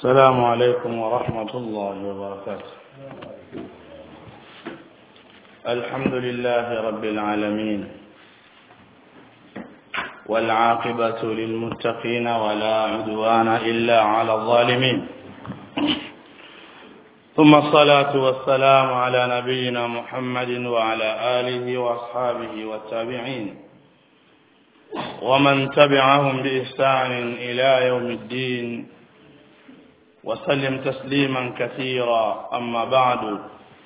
السلام عليكم ورحمة الله وبركاته الحمد لله رب العالمين والعاقبة للمتقين ولا عدوان إلا على الظالمين ثم الصلاة والسلام على نبينا محمد وعلى آله وأصحابه والتابعين ومن تبعهم بإحسان إلى يوم الدين وسلم تسليما كثيرا أما بعد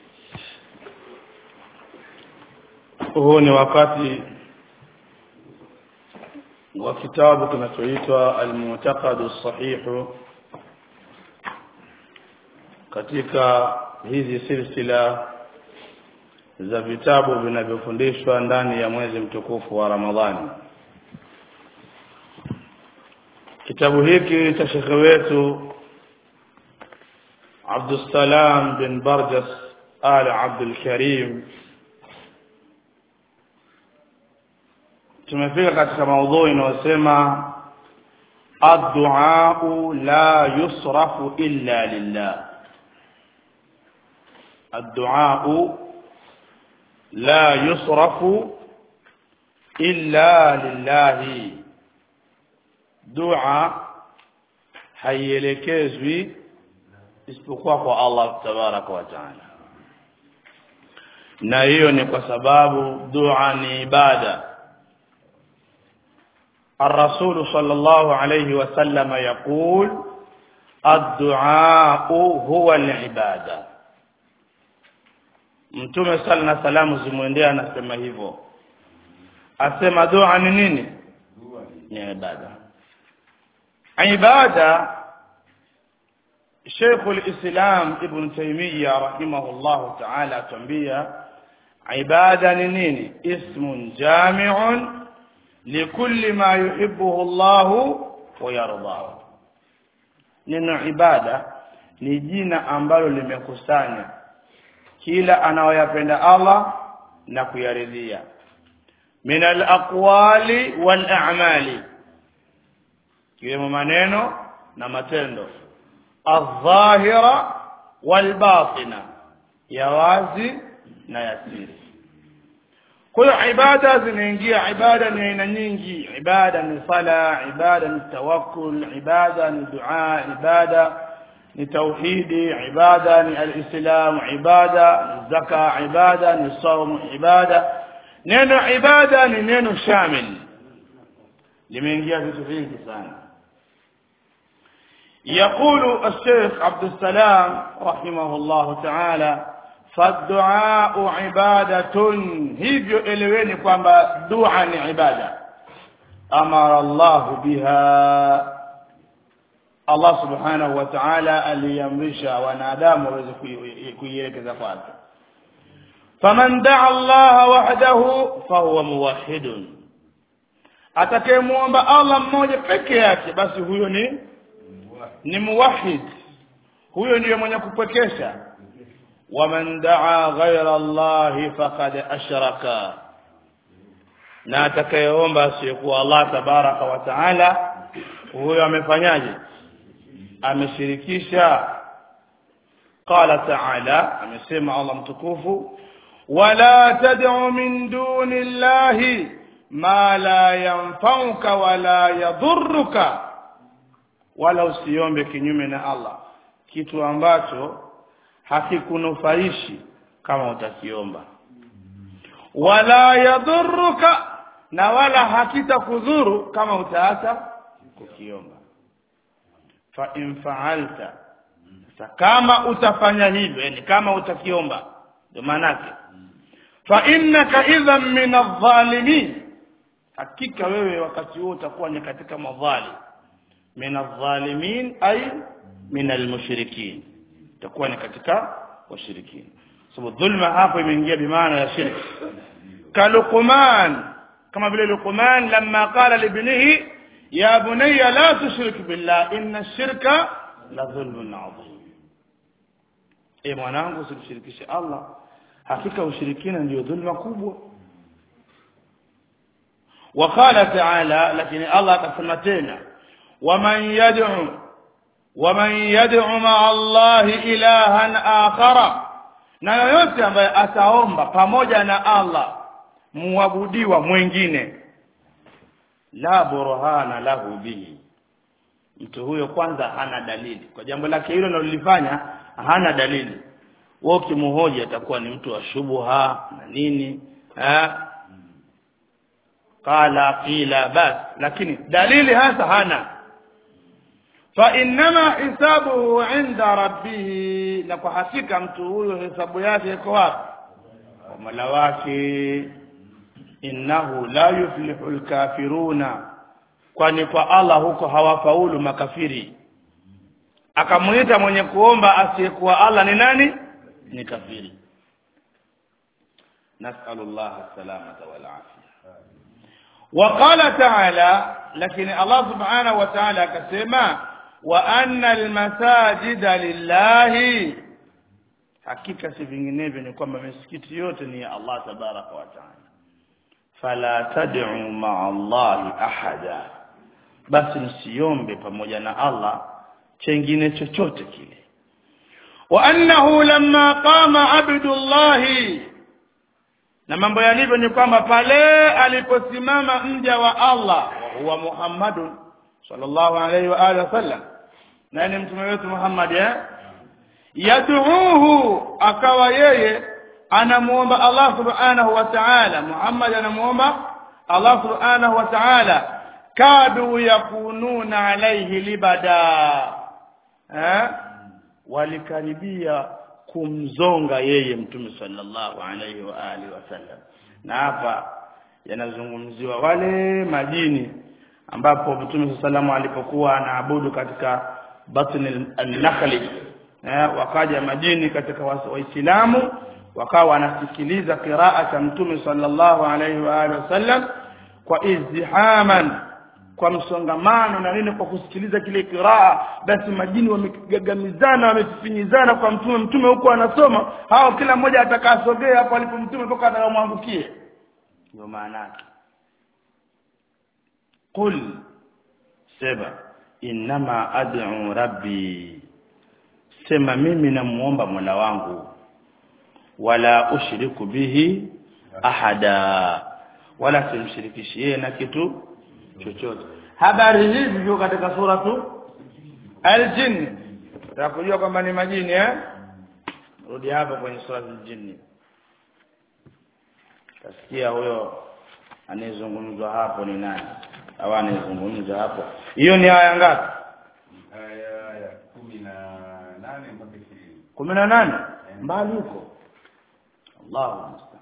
huu ni wakati wa kitabu kinachoitwa almu'taqadu sahihu katika hizi silsila za vitabu vinavyofundishwa ndani ya mwezi mtukufu wa Ramadhani kitabu hiki cha shekhe wetu Abdussalam bin Barjas Al Abdul Karim tumefika katika maudhui inayosema ad-du'a la yusrafu illa lillah ad-du'a la yusrafu illa lillah dua haielekezwi isipokuwa kwa Allah tabaraka wa taala na hiyo ni kwa sababu dua ni ibada الرسول صلى الله عليه وسلم يقول الدعاء هو العباده mtume sala na salamu zimwendea anasema hivyo asema dua ni nini ni ibada ibada Sheikh al-Islam Ibn Taymiyyah rahimahullah ta'ala atuambia ibada ni nini ismun jami'un likulli ma yuhibbuhu Allah wa yardahu neno ibada ni jina ambalo limekusanya kila anayoyapenda Allah na kuyaridhia min al-aqwali wal a'mali kiwemo maneno na matendo الظاهرة والباطنة ya wazi na ya siri kwa hiyo ibada zinaingia ibada ni aina nyingi ibada ni sala ibada ni tawakkul ibada ni dua ibada ni tauhidi ibada ni alislam ibada ni zaka ibada ni saum ibada neno ibada ni neno shamil limeingia vitu vingi sana يقول الشيخ عبد السلام رحمه الله تعالى فالدعاء عبادة hivyo eleweni kwamba dua ni ibada amara Allah biha Allah subhanahu wa ta'ala aliamrisha wanadamu waweze kuielekeza kwake faman daa Allah wahdahu fahuwa muwahhidun atakayemuomba Allah mmoja peke yake basi huyo ni ni muwahid huyo ndiye mwenye kupwekesha waman daa ghaira Allah faqad ashraka na atakayeomba asiyekuwa Allah tabaraka wa taala huyo amefanyaje ameshirikisha qala taala amesema Allah mtukufu wala tad'u min duni llahi ma la yanfa'uka wala yadhurruka wala usiombe kinyume na Allah kitu ambacho hakikunufaishi kama utakiomba wala yadhurruka na wala hakitakudhuru kama utaacha kukiomba fa in fa'alta kama utafanya hivyo yani kama utakiomba ndio maanake fa innaka idhan min adh-dhalimin hakika wewe wakati huo utakuwa ni katika madhalim min adh-dhalimin ay min al-mushrikin itakuwa ni katika washirikina sababu dhulma hapo imeingia bimaana ya shirki kaluqman kama vile luqman lamma qala libnihi ya bunayya la tushrik billah inna ash-shirka la dhulmun adhim e mwanangu usimshirikishe Allah hakika ushirikina ndio dhulma kubwa وقال تعالى لكن الله akasema tena waman yad'u waman yad'u ma'a Allahi ilahan akhara na yoyote ambaye ataomba pamoja na Allah muabudiwa mwingine la burhana lahu bihi mtu huyo kwanza hana dalili kwa jambo lake hilo analolifanya hana dalili wewe ukimhoji atakuwa ni mtu wa shubha na nini eh qala qila bas lakini dalili hasa hana fa innama hisabuhu inda rabbih na kwa hakika mtu huyo hesabu yake iko wapi kwa Mola wake innahu la yuflihu alkafiruna kwani kwa Allah huko hawafaulu makafiri akamuita mwenye kuomba asiyekuwa Allah ni nani ni kafiri nasallallahu salamata wal afia وقال تعالى لكن الله سبحانه وتعالى كسما وأن المساجد لله hakika si vinginevyo ni kwamba misikiti yote ni ya Allah tabaraka wa taala fala tad'u ma'a Allah ahada basi msiombe pamoja na Allah chengine chochote kile wa annahu lamma qama abdullah na mambo yalivyo ni kwamba pale aliposimama mja wa Allah huwa Muhammadun sallallahu alaihi wa alihi wasallam na ni mtume wetu Muhammad eh yad'uhu akawa yeye anamuomba Allah subhanahu wa ta'ala Muhammad anamuomba Allah subhanahu wa ta'ala kadu yakununa alayhi libada eh walikaribia kumzonga yeye mtume sallallahu alayhi wa alihi wasallam na hapa yanazungumziwa wale majini ambapo mtume sallallahu alipokuwa anaabudu katika batni al-nakhli eh, wakaja majini katika waislamu wakawa wanasikiliza qiraa cha mtume sallallahu alaihi wa alihi wasallam kwa izdihaman kwa msongamano na nini kwa kusikiliza kile qiraa basi majini wamegagamizana wamefinyizana kwa mtume mtume huko anasoma hao kila mmoja atakasogea hapo alipo mtume mpaka atamwangukie ndio maana yake qul sema innama ad'u rabbi sema mimi namuomba Mola wangu wala ushiriku bihi ahada wala simshirikishi yeye na kitu chochote habari hizi ziko katika suratu al-jinn kujua kwamba ni majini eh rudi hapa kwenye suratu al-jinn tasikia huyo anayezungumzwa hapo ni nani au anayezungumza hapo hiyo ni aya ngapi aya ya kumi na nane mpaka ishirini kumi na nane mbali huko Allahu musta'an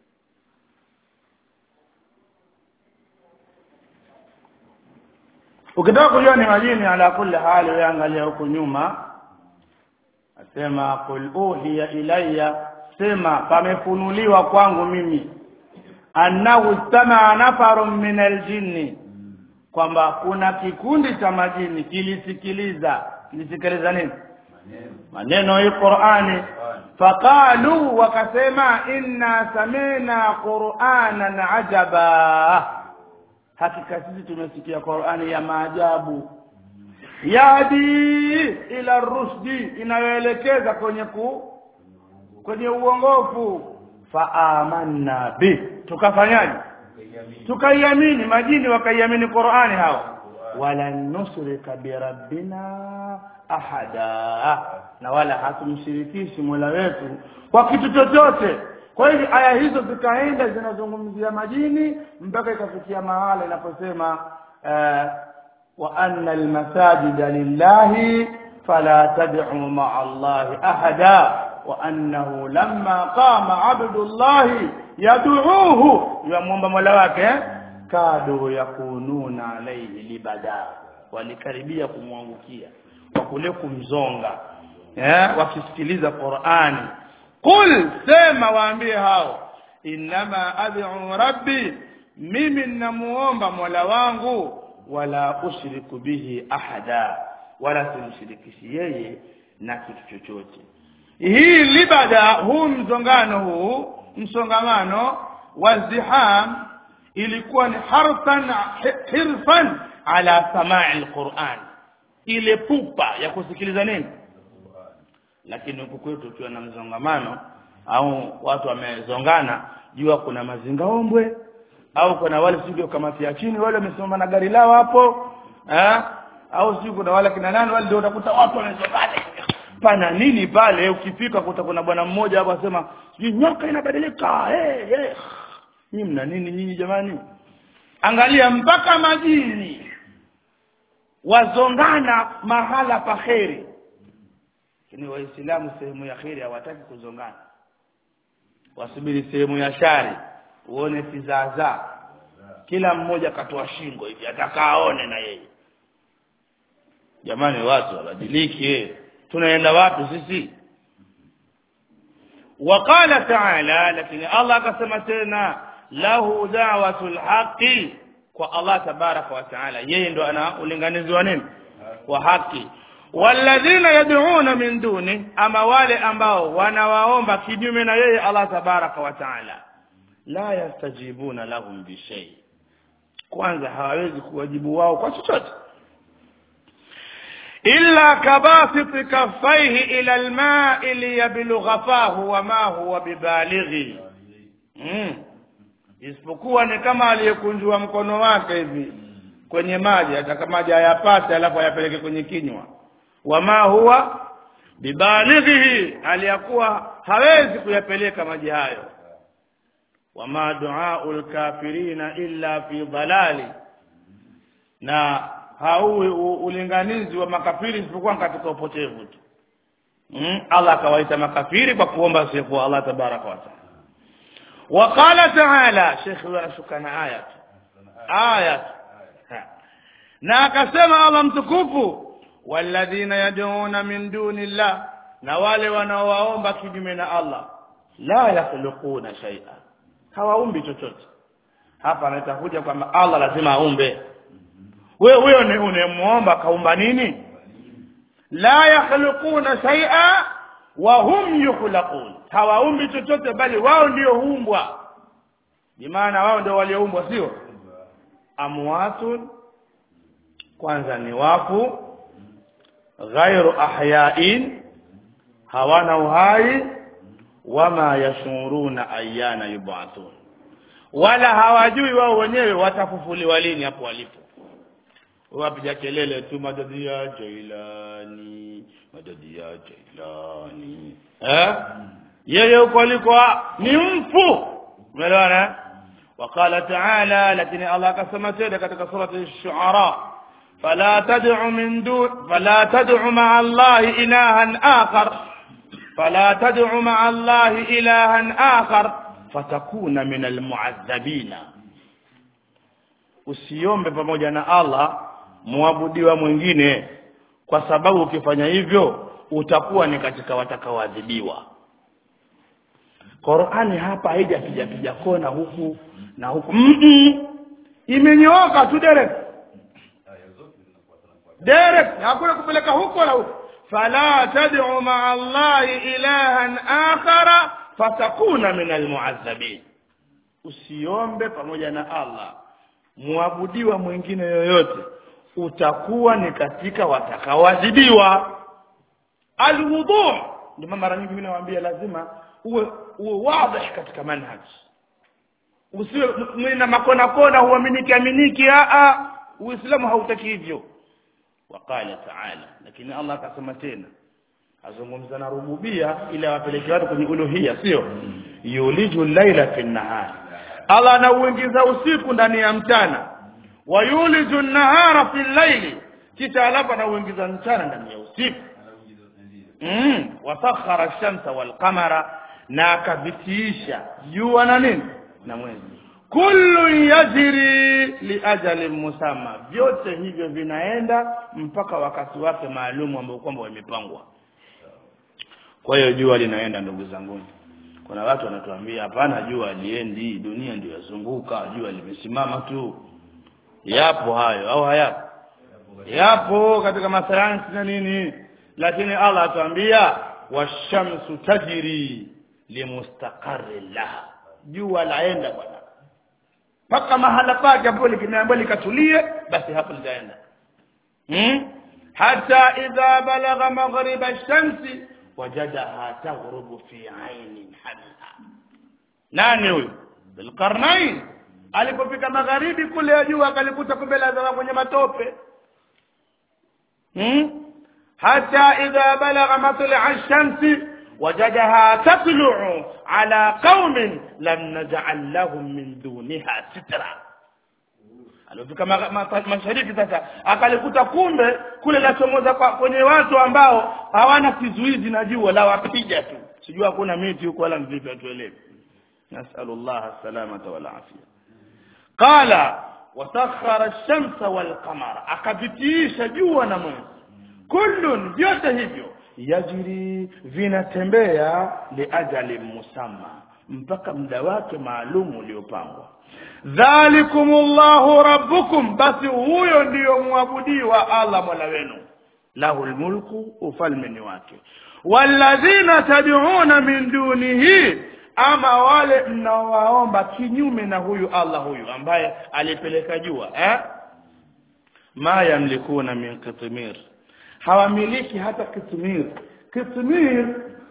ukitaka kujua ni majini ala kulli hali wewe angalia huko nyuma asema qul uhiya ilayya sema pamefunuliwa kwangu mimi annahu istama'a nafarun min aljinni kwamba kuna kikundi cha majini kilisikiliza kilisikiliza nini maneno maneno hii Qur'ani faqalu wakasema inna samina qur'anan ajaba hakika sisi tumesikia Qur'ani ya maajabu yadi ila rusdi inayoelekeza kwenye ku kwenye uongofu fa amanna bi tukafanyaje ukaiamini tukaiamini majini wakaiamini Qur'ani hao wala nusrika birabbina ahada na wala hatumshirikishi Mola wetu kwa kitu chochote kwa hiyo aya hizo zikaenda zinazungumzia majini mpaka ikafikia mahala inaposema eh, wa anna almasajida lillahi fala tad'u ma'a allahi ahada wa annahu lamma qama abdullahi yad'uuhu yamwomba mola wake eh? kadu yakununa alayhi libada walikaribia kumwangukia kwa kule kumzonga eh wakisikiliza Qur'ani qul sema waambie hao inma ad'u rabbi mimi ninamuomba mola wangu wala ushriku bihi ahada wala simshirikishi yeye na kitu chochote hii libada huu mzongano huu msongamano waziham ilikuwa ni harfan hirfan ala samai alquran ile pupa ya kusikiliza nini lakini huku kwetu ukiwa na mzongamano au watu wamezongana jua kuna mazingaombwe au kuna wale sijui kamati ya chini wale wamesimama na gari lao hapo eh au sijui kuna wale kina nani wale ndio utakuta watu wamezongana pana nini pale ukifika kuta kuna bwana mmoja hapo asema sijui nyoka inabadilika hey, hey. nyinyi mna nini nyinyi jamani angalia mpaka majini wazongana mahala pa kheri lakini waislamu sehemu ya kheri hawataki kuzongana wasubiri sehemu ya shari uone kizaazaa kila mmoja katoa shingo hivi ataka aone na yeye jamani watu wabadilike tunaenda wapi sisi وقال تعالى لكن الله akasema tena lahu da'watul haqi kwa Allah tabaraka wa taala yeye ndo ana ulinganizi wa nini wa haki walladhina yad'una min duni ama wale ambao wanawaomba kinyume na yeye Allah tabaraka wa taala la yastajibuna lahum bi shay kwanza hawawezi kuwajibu wao kwa chochote illa kabasit kaffaihi ila alma'i liyablugha fahu wama huwa bibalighi mm. isipokuwa ni kama aliyekunjua mkono wake hivi kwenye maji ataka maji ayapate alafu ayapeleke kwenye kinywa wama huwa bibalighihi aliyakuwa hawezi kuyapeleka maji hayo wama duaul kafirina illa fi dhalali na hauwi ulinganizi wa makafiri isipokuwa katika upotevu tu mm? Allah akawaita makafiri kwa kuomba sifu Allah tabaraka wa taala وقال تعالى شيخ wanashukana aya aya na akasema Allah mtukufu walladhina yad'una min duni llah na wale wanaowaomba kinyume na Allah la yakhluquna shay'a hawaumbi chochote hapa anatakuja kwamba Allah lazima aumbe wewe huyo ni unemuomba kaumba nini la yakhluquna shay'a wa hum yukhlaqun hawaumbi chochote bali wao ndio huumbwa bimaana wao ndio walioumbwa sio amwatun kwanza ni wafu ghairu ahyain hawana uhai wama yashuruna ayana yubathun wala hawajui wao wenyewe watafufuliwa lini hapo walipo wapiga kelele tu madadi ya Jailani madadi ya Jailani eh yeye huko aliko ni mfu umeelewana وقال تعالى لكن الله كما تيدا katika surati ash-shu'ara فلا تدع من دون فلا تدع مع الله إلها آخر فلا تدع مع الله إلها آخر فتكون من المعذبين usiombe pamoja na Allah muabudiwa mwingine kwa sababu ukifanya hivyo utakuwa ni katika watakaoadhibiwa Qur'ani hapa haijapiga piga kona huku na huku mm -mm. imenyooka tu direct direct hakuna kupeleka huko wala huko fala tad'u ma'a Allahi ilahan akhara fatakuna min almu'azzabin usiombe pamoja na Allah muabudiwa mwingine yoyote utakuwa ni katika watakaoadhibiwa alwudu ndio mara nyingi mimi nawaambia lazima uwe uwe wazi katika manhaj usiwe na makona kona huaminiki aminiki a a uislamu hautaki hivyo waqala ta'ala lakini Allah akasema tena azungumza na rububia ili awapeleke watu kwenye uluhia sio yuliju laila fi nahar Allah anauingiza usiku ndani ya mchana wa yuliju nahara fi llaili kisha alafu anauingiza mchana ndani ya usiku mm wasakhara ash-shamsa wal qamara na akavitiisha jua na nini na mwezi kullu yajri li ajalin musamma vyote hivyo vinaenda mpaka wakati wake maalum ambao kwamba wamepangwa kwa hiyo jua linaenda ndugu zangu kuna watu wanatuambia hapana jua liendi dunia ndio yazunguka jua limesimama tu yapo hayo au hayapo yapo katika masayansi na nini lakini Allah atuambia washamsu tajri limustaqarri laha jua laenda bwana mpaka mahala pake ambapo likimeambiwa likatulie basi hapo litaenda hmm? حتى إذا بلغ مغرب الشمس وجدها تغرب في عين حمئة nani huyu Dhulqarnain alipofika magharibi kule ya jua akalikuta kumbe lazima kwenye matope hmm? hata idha balagha matla ash-shamsi wajadaha tatlu'u ala qaumin lam naj'al lahum min duniha sitra alifika mashariki sasa akalikuta kumbe kule lachomoza kwenye watu ambao hawana kizuizi na jua la wapiga tu sijua hakuna miti huko wala mvipi atuelewe nasallallahu salamata wal afia qala wasakhara ash-shamsa wal qamara akabitiisha jua na mwezi kullun vyote hivyo yajri vinatembea liajali musamma mpaka muda wake maalum uliopangwa dhalikumullahu rabbukum basi huyo ndiyo mwabudiwa Allah mola wenu lahu almulku ufalme ni wake walladhina tad'una min dunihi ama wale mnaowaomba kinyume na huyu Allah huyu ambaye alipeleka jua eh ma yamlikuna min qitmir hawamiliki hata kitmir kitmir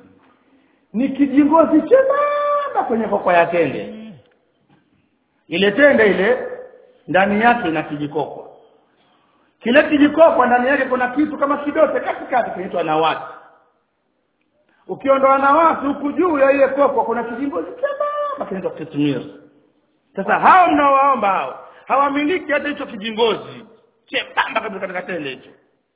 ni kijingozi chembamba kwenye koko ya tende ile tende ile ndani yake ina kijikoko kile kijikoko ndani yake kuna kitu kama kidote katikati kinaitwa nawati ukiondoa nawati huku juu ya ile koko kuna kijingozi chembamba kinaitwa kitmir sasa hao mnaowaomba hao hawamiliki hata hicho kijingozi chembamba kabisa katika tende hicho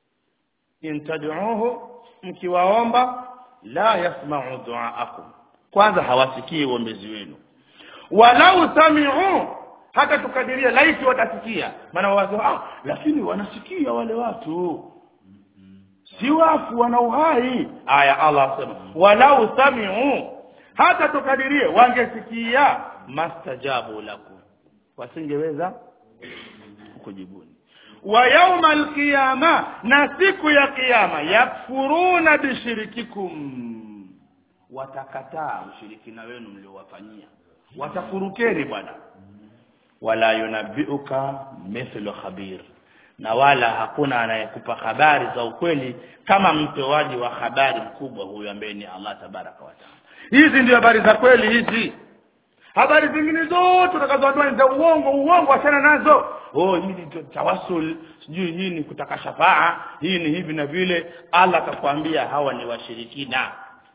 in tad'uhu mkiwaomba la yasma'u du'aakum kwanza hawasikii uombezi wenu walau sami'u hata tukadiria laiti watasikia maana wazo ah lakini wanasikia wale watu si wafu wana uhai aya Allah asema walau sami'u hata tukadirie wangesikia mastajabu lakum wasingeweza kujibuni wa yauma alqiyama na siku ya kiyama yakfuruna bishirikikum watakataa ushirikina wenu mliowafanyia watafurukeni bwana wala yunabiuka mithlu khabir na wala hakuna anayekupa habari za ukweli kama mtoaji wa habari mkubwa huyu ambaye ni Allah tabaraka wa taala hizi ndio habari za kweli hizi habari zingine zote utakazotoa ni za uongo uongo achana nazo oh hii ni tawasul sijui hii ni kutaka shafaa hii ni hivi na vile Allah akakwambia hawa ni washirikina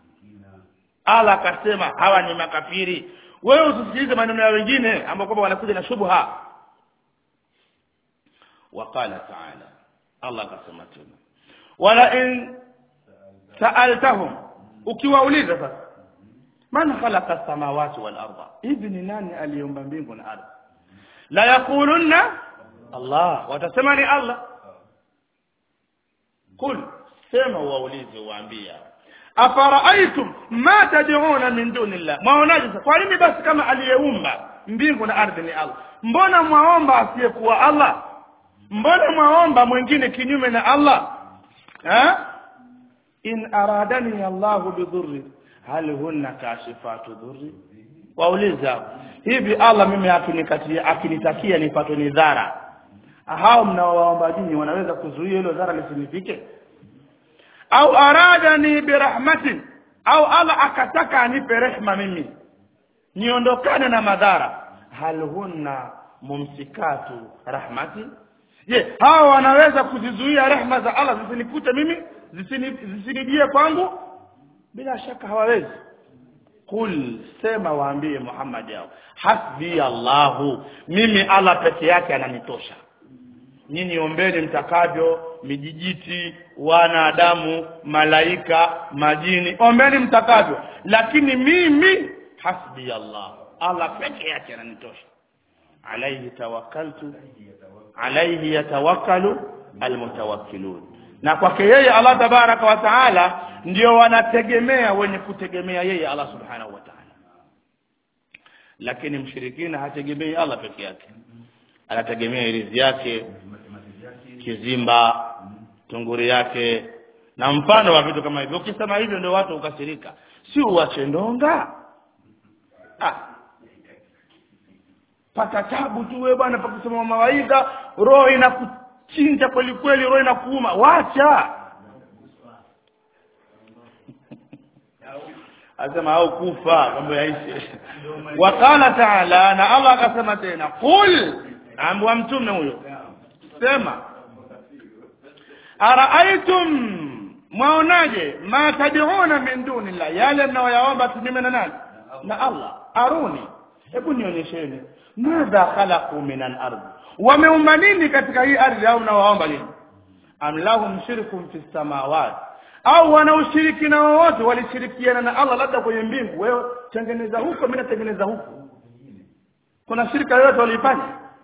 Allah akasema hawa ni makafiri wewe usisikilize maneno ya wengine ambao kwamba wanakuja na shubha waqala ta'ala Allah akasema tena wala in sa'altahum ukiwauliza sasa man khalaqa samawati wal arda hivi ni nani aliumba mbingu na ardhi la yaqulunna Allah watasema ni Allah kul sema waulize waambia afara'aytum ma tad'una min dunillah mwaonaje kwa nini basi kama aliyeumba mbingu na ardhi ni Allah mbona mwaomba asiyekuwa Allah mbona mwaomba mwingine kinyume na Allah ha in aradani Allah bidhurri hal hunna kashifatu dhurri wauliza hivi Allah mimi akinikatia akinitakia nipatwe ni dhara hao mnaowaomba dini wanaweza kuzuia hilo dhara lisinifike au aradani birahmatin au Allah akataka anipe rehma mimi niondokane na madhara hal hunna mumsikatu rahmati je hao wanaweza kuzizuia rehma za Allah zisinikute mimi zisinijie kwangu bila shaka hawawezi kul sema waambie Muhammad yao hasbi Allahu mimi Allah peke yake ananitosha nyinyi ombeni mtakavyo mijijiti wanadamu malaika majini ombeni mtakavyo lakini mimi hasbi Allah Allah peke yake ananitosha alayhi tawakkaltu alayhi yatawakkalu almutawakkilun na kwake yeye Allah tabaraka wa taala ndio wanategemea wenye kutegemea yeye Allah subhanahu wa taala lakini mshirikina hategemei Allah peke yake anategemea irizi yake kizimba tunguri yake na mfano wa vitu kama hivyo ukisema hivyo ndio watu ukasirika si uache ndonga ah pata tabu tu wewe bwana pakusema mawaidha roho inaku chinja kweli kweli roho inakuuma wacha asema au kufa mambo yaishe waqala taala na allah akasema tena qul ambwa mtume huyo sema araaitum mwaonaje ma tad'una min dunillah yale mnayoyaomba kinyume na nani na allah aruni hebu nionyesheni madha khalaqu min al-ard wameumba nini katika hii ardhi au mnawaomba nini am lahum shirkun fi samawati au wana ushirikina wowote walishirikiana na Allah labda kwenye mbingu wewe tengeneza huko mimi natengeneza huku kuna shirika yoyote walifanya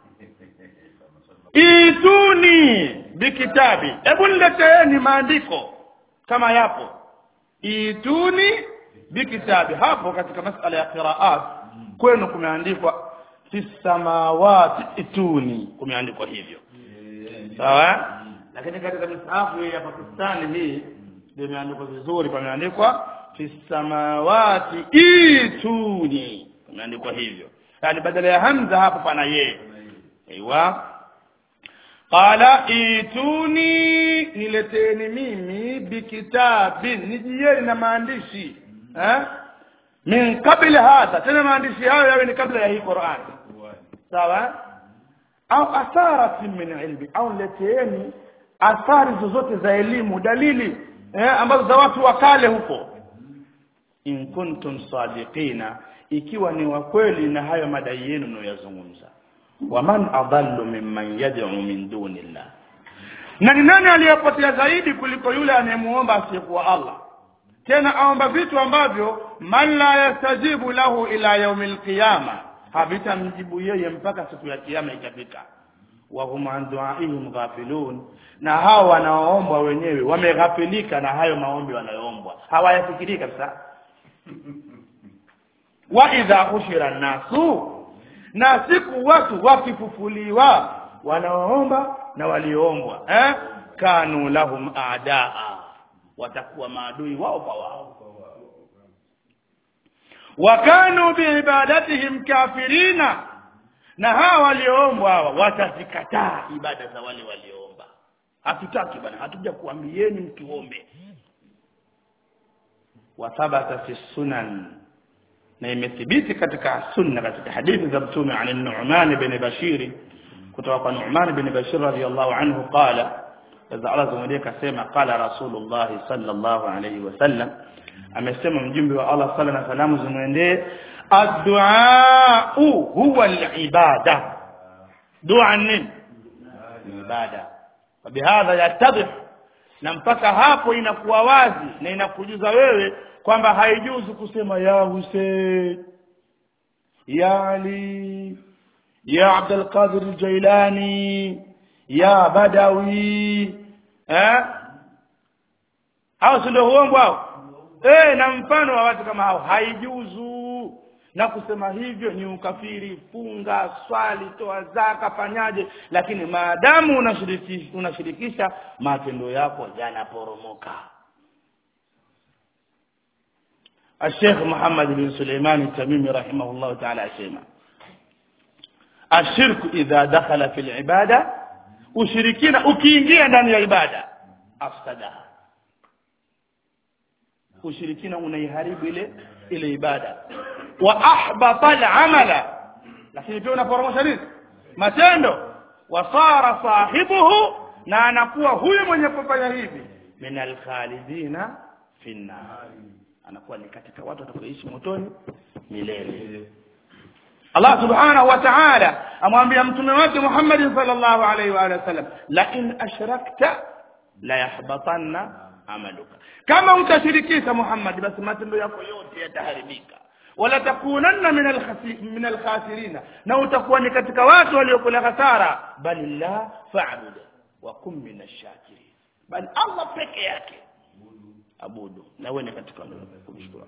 ituni bikitabi hebu nileteeni maandiko kama yapo ituni bikitabi hapo katika masala ya qiraat kwenu kumeandikwa fi samawati ituni kumeandikwa hivyo sawa lakini katika misahafu ya Pakistani hii ndio imeandikwa vizuri pameandikwa fi samawati ituni imeandikwa hivyo yani badala ya hamza hapo pana ye aiwa qala ituni nileteni mimi bikitabin nijieni na maandishi eh min kabla hadha tena maandishi hayo yawe ni kabla ya hii Qur'an sawa au atharatin min ilmi au leteeni athari zozote za elimu dalili eh, ambazo za watu wa kale huko in kuntum sadiqina ikiwa ni wa kweli na hayo madai yenu mnayozungumza waman adallu mimman yad'u min dunillah na ni nani aliyepotea zaidi kuliko yule anayemuomba asiyekuwa Allah tena aomba vitu ambavyo man la yastajibu lahu ila yaumil qiyama havitamjibu yeye mpaka siku ya kiyama ikafika wa hum an du'aihim ghafilun na hao wanaoombwa wenyewe wameghafilika na hayo maombi wanayoombwa hawayafikiri kabisa wa idha ushira nasu na siku watu wakifufuliwa wanaoomba na walioombwa eh kanu lahum aadaa watakuwa maadui wao kwa wao wakanu biibadatihim kafirina na hawa walioombwa hawa watazikataa ibada za wale walioomba hatutaki bwana hatuja kuambieni mtuombe wa thabata fi sunan na imethibiti katika sunna katika hadithi za mtume an Nu'man bin Bashir kutoka kwa Nu'man bin Bashir radiyallahu anhu qala kaza Allah zumwambia kasema qala Rasulullah sallallahu alayhi wasallam amesema mjumbe wa Allah sala na salamu zimwendee addu'a huwa al-ibada dua nini ibada bihadha yatadhih na mpaka hapo inakuwa wazi na inakujuza wewe kwamba haijuzu kusema ya Hussein ya Ali ya Abdul Qadir al-Jailani ya Badawi eh hao si ndio uongo hao eh na mfano wa watu kama hao haijuzu na kusema hivyo ni ukafiri funga swali toa zaka fanyaje lakini maadamu unashirikisha unashirikisha matendo yako yanaporomoka الشيخ محمد بن سليمان التميمي رحمه الله تعالى أسيما الشرك إذا دخل في العبادة ushirikina ukiingia ndani ya ibada afsadaha ushirikina unaiharibu ile ile ibada wa ahbata al-amala lakini pia unaporomosha nini matendo wa sara sahibuhu na anakuwa huyu mwenye kufanya hivi min al-khalidina fi an-nar anakuwa ni katika watu watakaoishi motoni milele Allah subhanahu wa ta'ala amwambia mtume wake Muhammad sallallahu alaihi wa alihi wasallam la in ashrakta la yahbatanna amaluka kama utashirikisha Muhammad basi matendo yako yote yataharibika wala takunanna min alkhasi min alkhasirina na utakuwa ni katika watu waliokula hasara bali la fa'bud wa kum min ash-shakirin bali Allah peke yake abudu na wewe ni katika kumshukuru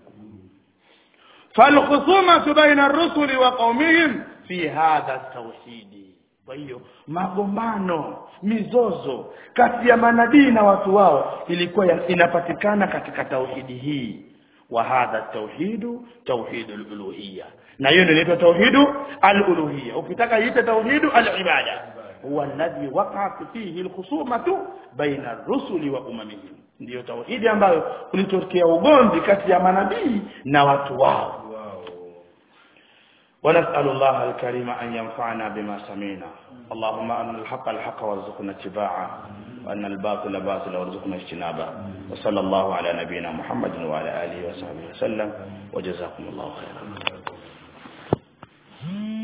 فالخصومة بين الرسل وقومهم في هذا التوحيد kwa hiyo magombano mizozo kati ya manabii na watu wao ilikuwa inapatikana katika tauhidi hii wa hadha tauhidu tauhidu al-uluhiyya na hiyo inaitwa tauhidu al-uluhiyya ukitaka iite tauhidu al-ibada huwa alladhi waqa'at fihi alkhusumatu baina ar-rusuli wa umamihim ndiyo tauhidi ambayo kulitokea ugomvi kati ya manabii na watu wao wao ونسأل الله الكريم أن ينفعنا بما سمعنا اللهم أن الحق الحق وارزقنا اتباعه وأن الباطل باطل وارزقنا اجتنابه وصلى الله على نبينا محمد وعلى آله وصحبه وسلم وجزاكم الله خيرا